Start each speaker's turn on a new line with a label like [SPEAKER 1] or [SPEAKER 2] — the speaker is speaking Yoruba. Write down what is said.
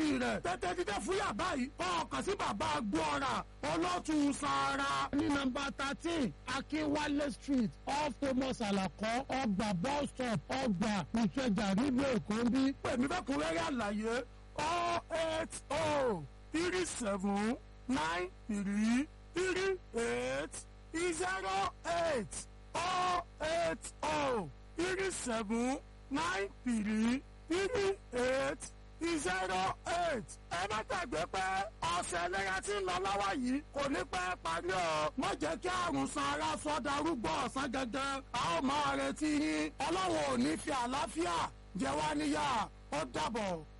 [SPEAKER 1] rẹ̀ tètè dídé fúyà báyìí ọkàn sí bàbá gbọ́ra olótù sara. ní nọ́mbà thirteen akínwálé street off thomas alakọ ọgbà bus stop ọgbà ìkẹjà nílùú èkó ń bí. pèmí fẹ́kúnrẹ́rẹ́ àlàyé oh eight oh three seven nine three three eight zero eight oh eight oh three seven nine three three eight zero eight. ẹ má gbàgbé pé ọ̀sẹ̀ ìlera tí ń lọ lọ́wọ́ yìí kò ní pẹ́ parí o. má jẹ́ kí àrùn san ara sọ darúgbó ọ̀sán gangan. a ó máa retí yín. ọlọ́run ò ní fi àlàáfíà jẹ wá níyà ó dàbọ̀.